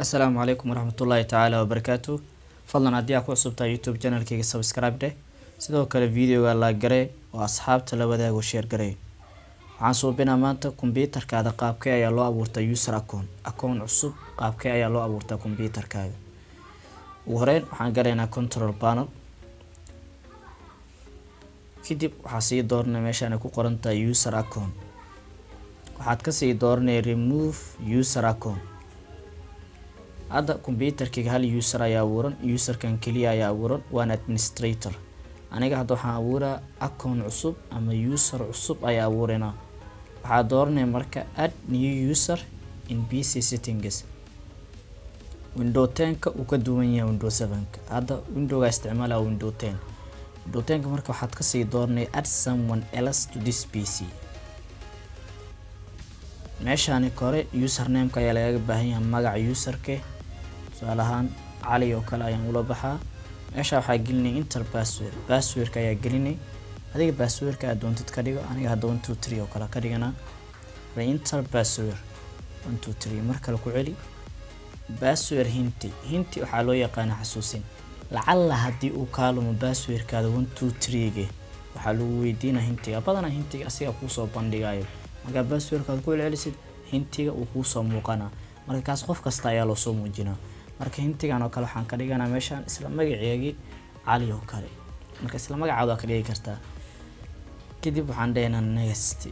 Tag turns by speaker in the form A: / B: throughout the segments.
A: asalaamu calaykum waraxmatullaahi tacaala wabarakaatu fadlan haddii aa ku cusubtahay youtube channelkayga subscribe dheh sidoo kale videoga la garee oo asxaabta la wadaago sheer garee waxaan suubinaa maanta kombyuutarkaada qaabkee ayaa loo abuurtaa user account account cusub qaabkee ayaa loo abuurtaa kombyuutarkaaga ugu horeyn waxaan galaynaa control panel kadib waxaa sii dooranay meeshaan ay ku qoran tahay user account waxaad kasii dooranaya remove user account hadda kombyuutarkayga hal user ayaa abuuran userkan keliya ayaa abuuran waana administrator aniga hadda waxaan abuuraa account cusub ama user cusub ayaa abuuranaa waxaa dooranaya marka add new user in bc settings window tenka uu ka duwan yahay window sevenka hadda windowga isticmaala window ten window tenka marka waxaad kasii dooranaya add someone else to this pc meeshaani kore usernameka ayaa lagaga baahan yahay magaca userke tusaale ahaan cali oo kale ayaan ula baxaa meesha waxaa gelinay inter password passwordka ayaa gelinay adiga passwordka aad doontid ka dhigo aniga hadda one two three oo kale ka dhiganaa reinter password one two three mar kale ku celi password hinti hinti waxaa loo yaqaana xasuusin lacalla haddii uu kaalumo passwordkaada one two three-ge waxaa lagu weydiinaa hintiga badanaa hintiga asiga kuusoo bandhigayo markaa passwordkaad ku celcelisid hintiga uu kuusoo muuqanaa marka kaas qof kasta ayaa loosoo muujinaa marka hintigan oo kale waxaan ka dhiganaa meeshaan isla magaceegii cali oo kale marka isla magacaada waa ka dhigi kartaa kadib waxaan dhahaynaa next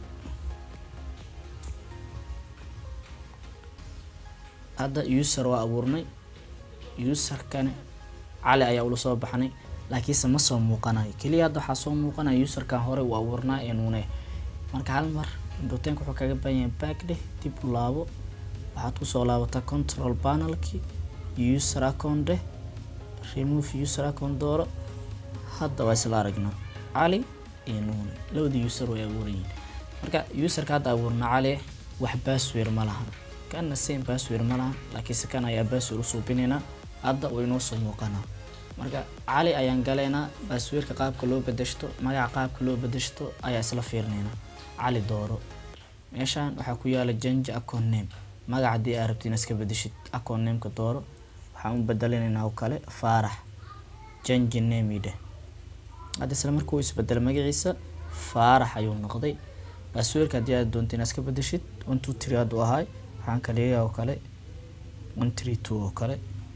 A: hadda user waa abuurnay userkani cali ayaa ula soo baxnay laakiinse ma soo muuqanayo keliya hadda waxaa soo muuqanaya userkan hore uu abuurnaa ee nuune marka hal mar indhotenka wuxuu kaga baahan yahay back dheh dib u laabo waxaad kusoo laabataa control panelki user account dheh remove user account dooro hadda waa isla aragnaa cali iyo nuune labada user way abuuran yihiin marka userka hadda abuurna cali wax password ma lahan kana same password ma lahan laakiinse kan ayaa password usuubinaynaa hadda way noo soo muuqanaa marka cali ayaan galaynaa passwordka qaabka loo bedeshto magaca qaabka loo bedeshto ayaa isla fiirinaynaa cali dooro meeshaan waxaa ku yaala jange account name magaca haddii aa rabti inaad iska bedeshid account nameka dooro waxaan u bedelinaynaa oo kale faarax jange name idheh hadda isla markuu isbedelo magaciisa faarax ayuu noqday passwordka haddii aad doonto inaad iska bedeshid one two three hadduu ahaay waxaan ka dhigayaa oo kale one three two oo kale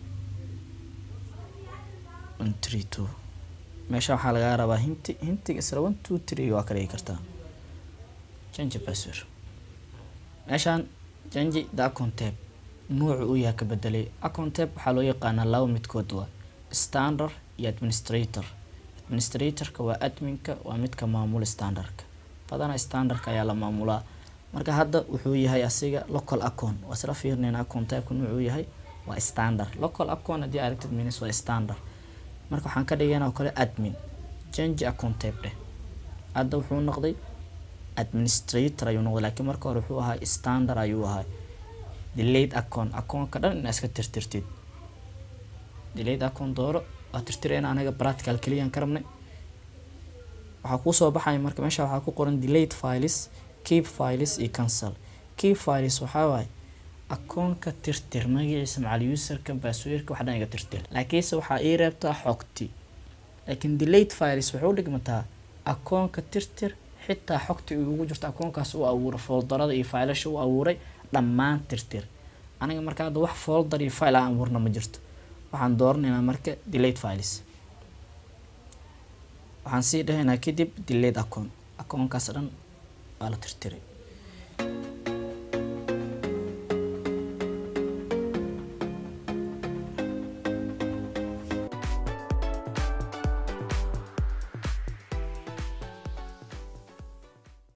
A: one three two meesha waxaa lagaa rabaa hinti hintiga isla one two three waa ka dhigi kartaa jange password meeshaan jange the account tab nuucu uu yahay ka bedelay account tab waxaa loo yaqaanaa laba midkood waa standard iyo administrator administratorka waa adminka waa midka maamula standardka badana standardka ayaa la maamulaa marka hadda wuxuu yahay asiga local account waa isla fiirnayna account tabka nuucuu yahay waa standard local account haddii aragtid minis waa standard marka waxaan ka dhigana oo kale admin jange account tab dheh hadda wuxuu noqday administrator ayuu noqday laakiin marka hore wuxuu ahaa standard ayuu ahaa delayed account accountka dhan inaa iska tirtirtid delayed account dooro waa tirtirayna anaga practical keliyaan ka rabnay waxaa kuusoo baxaya marka meesha waxaa ku qoran delayed files keep files iyo cancel keep files waxaa waaye akoonka tirtir magaciisa macal userka passwordka wax dhan iga tirtir laakiinse waxaa ii reebtaa xogti laakiin delayed files waxay u dhigmataa akoonka tirtir xitaa xogti ugu jirto akoonkaas u abuuray foldarada iyo failasha u abuuray dhammaan tirtir aniga marka hadda wax folder iyo file aan abuurna ma jirto waxaan dooranaynaa marka delayed files waxaan sii dhahaynaa kadib delayed account akoonkaas dhan waa la tirtiray